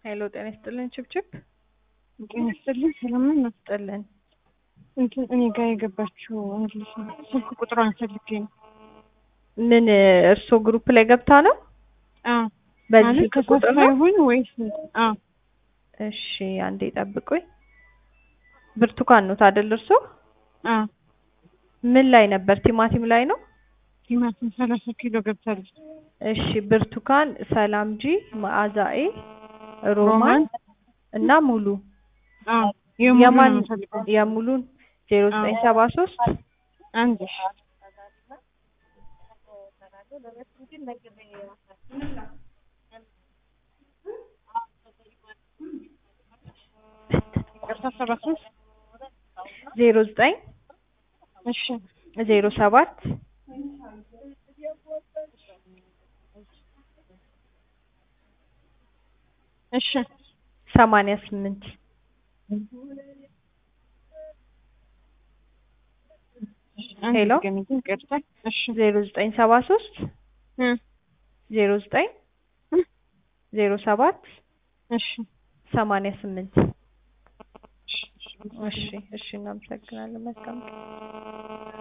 ሄሎ ጤና ይስጥልን ችብችብ ጤና ይስጥልኝ። ሰላም ነው ይስጥልን። እንትን እኔ ጋር የገባችው እንግሊዝ ነው። ስልክ ቁጥሯን ፈልጌ ነው። ምን እርሶ ግሩፕ ላይ ገብታ ነው? አዎ በዚህ ማለት ስልክ ቁጥር ከሶስት ነው? ይሁን ወይስ አዎ እሺ አንዴ ጠብቁኝ። ብርቱካን ነው አይደል እርሶ? አዎ ምን ላይ ነበር? ቲማቲም ላይ ነው? ቲማቲም ሰላሳ ኪሎ ገብታለች። እሺ ብርቱካን፣ ሰላምጂ፣ መዓዛኤ፣ ሮማን ሮማን እና ሙሉ አዎ የሙሉ የማን ነው የምፈልገው። የሙሉን ዜሮ ዘጠኝ ሰባ ሶስት አንድ ሺ ይቅርታ ሰባ ሶስት ዜሮ ዘጠኝ እሺ ዜሮ ሰባት እሺ ሰማንያ ስምንት አንድ ሄሎ? ድገሚ ግን ይቅርታ። እሺ ዜሮ ዘጠኝ ሰባ ሶስት እ ዜሮ ዘጠኝ እ ዜሮ ሰባት እሺ ሰማንያ ስምንት እሺ እሺ እሺ እናመሰግናለን። መልካም ቀን